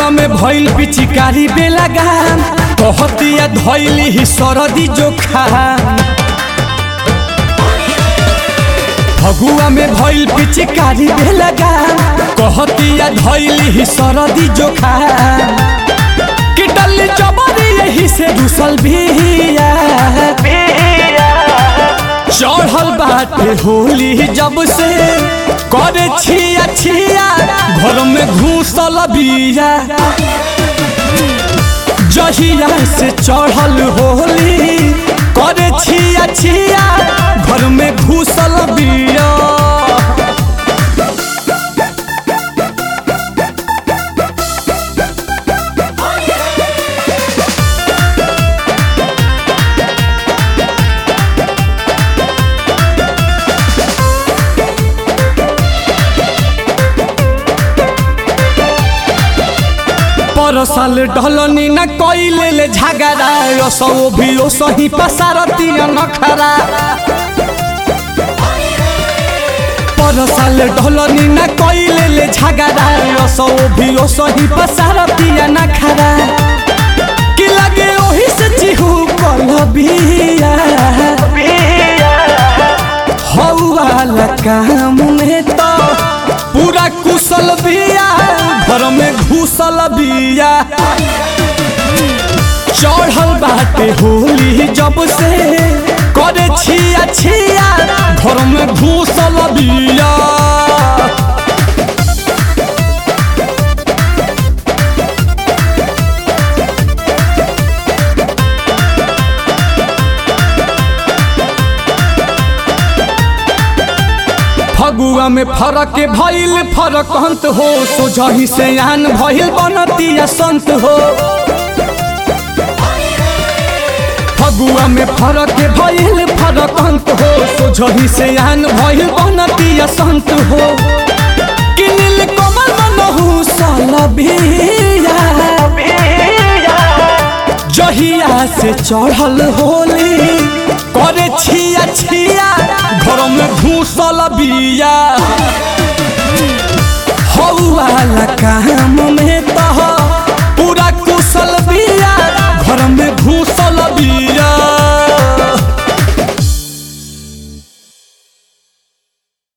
फगुआ में भइल पिचिकारी बेलागाम कहतिया धइली ही सरदी जोखा फगुआ में भइल पिचिकारी बेलागाम कहतिया धइली ही सरदी जोखा कि डल्ली चबरी यही से घुसल बिया चढ़ल बाटे होली जब से करे छिया छिया घर में घूसल बिया जहिया से चढ़ल होली करे छिया छिया घर में घूसल बिया पर साल ढलनी न कइले ले झगड़ा असो भी ओ सही पसारती नखरा पर साल ढलनी न कइले ले झगड़ा असो भी ओ सही पसारती नखरा कि लगे ओही से चिहू कल बिया हौवाला काम में तो पूरा कुशल बिया घर में घुसल बिया चढ़ल बाटे होली जब से करे छिया छिया घर में घुसल बिया फगुआ में फरक भइल फरक अंत हो सोझही से आन भइल बनतिया संत हो फगुआ में फरक भइल फरक अंत हो सोझही से आन भइल बनतिया संत हो कि नील कमल मनहु सलबिया जहिया से चढ़ल होली करे छिया छिया घर में घूसल बिया हौवाला काम में तह